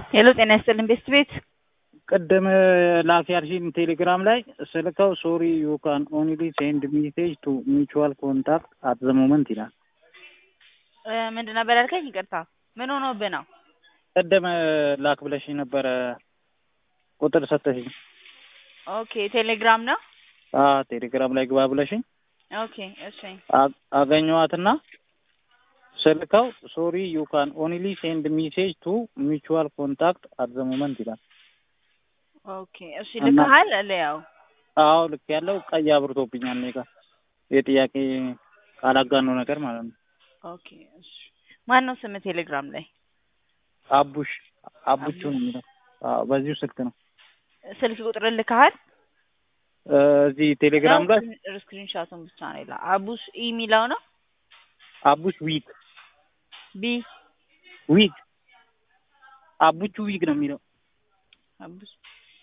ሄሎ ጤና ይስጥልን ቤስት ቤት ቅድም ላክ ያልሽኝ ቴሌግራም ላይ ስልከው ሶሪ ዩ ካን ኦንሊ ሴንድ ሜሴጅ ቱ ሚቹዋል ኮንታክት አት ዘ ሞመንት ይላል። ምንድን ነበር ያልከኝ? ይቅርታ ምን ሆኖብህ ነው? ቅድም ላክ ብለሽኝ ነበረ ቁጥር ሰጠሽኝ። ኦኬ ቴሌግራም ነው። አ ቴሌግራም ላይ ግባ ብለሽኝ ኦኬ እሺ አ- አገኘኋትና ስልከው ሶሪ ዩ ካን ኦንሊ ሴንድ ሜሴጅ ቱ ሚቹዋል ኮንታክት አት ዘ ሞመንት ይላል። ኦኬ እሺ እና- ልከሃል ለያው አዎ ልክ ያለው ቀይ አብርቶብኛል እኔ ጋር የጥያቄ ቃላጋኖ ነገር ማለት ነው። ኦኬ እሺ ማን ነው ስም ቴሌግራም ላይ አቡሽ አቡቹ ነው የሚለው አዎ፣ በዚሁ ስልክ ነው ስልክ ቁጥር ልከሃል? እ፣ እዚህ ቴሌግራም ላይ ስክሪን ሻቱን ብቻ ነው ይላል። አቡሽ ኢ የሚለው ነው አቡሽ ዊግ ቢ ዊግ አቡቹ ዊግ ነው የሚለው አቡሽ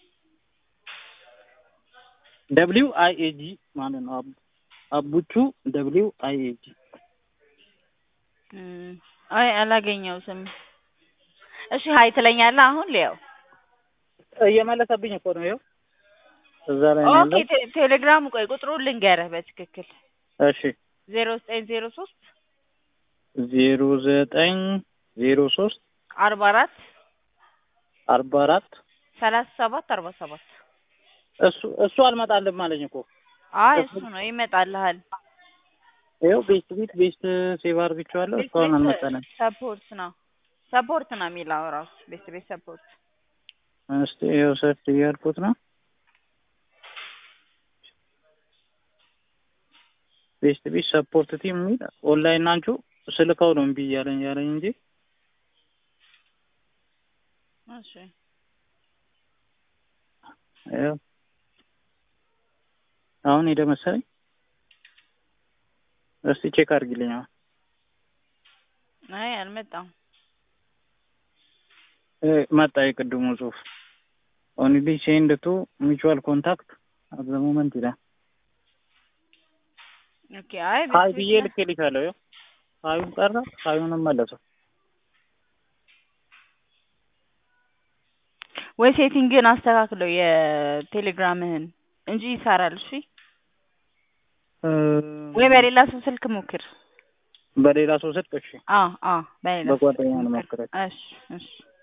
ደብሊው አይ ኤ ጂ ማለት ነው። አቡ- አቡቹ ደብሊው አይ ኤ ጂ እም፣ አይ አላገኘሁትም። እሺ ሀይ ትለኛለህ አሁን ሊያው እየመለሰብኝ እኮ ነው ይኸው እዛ ላይ ነው ኦኬ ያለው። ቴ- ቴሌግራሙ ቆይ ቁጥሩን ልንገርህ በትክክል እሺ ዜሮ ዘጠኝ ዜሮ ሶስት ዜሮ ዘጠኝ ዜሮ ሶስት አርባ አራት አርባ አራት ሰላሳ ሰባት አርባ ሰባት እሱ እሱ አልመጣልም አለኝ እኮ አይ እሱ ነው ይመጣልሃል። ይኸው ቤስት ቤት ቤስት ሴቭ አድርግቼዋለሁ እስካሁን አልመጣልም። ሰፖርት ነው ሰፖርት ነው የሚለው ራሱ ቤት ቤት ሰፖርት እስቲ ይኸው ሰርች እያልኩት ነው። ቤስት ቤት ሰፖርት ቲም የሚል ኦንላይን ናችሁ ስልከው ነው እምቢ እያለኝ ያለኝ እንጂ እሺ ይኸው አሁን ሄደ መሰለኝ። እስቲ ቼክ አድርጊልኝ። አሁን አይ አልመጣም። እ፣ መጣ የቅድሙ ጽሁፍ ኦንሊ ሴንድ ቱ ሚቹዋል ኮንታክት አት ዘ ሞመንት ይላል። ኦኬ አይ ሀይ ቤት ብዬ ቤት ልኬልሻለሁ። ይኸው ሀዩን ቀረ ሀዩንም መለሰው። ወይ ሴቲንግን አስተካክለው የቴሌግራምህን እንጂ ይሰራል። እሺ እ፣ ወይ በሌላ ሰው ስልክ ሞክር። በሌላ ሰው ስልክ እሺ፣ አ አ በሌላ ሰው በጓደኛ ስልክ ነው ሞክር። ሞክረው። እሺ እሺ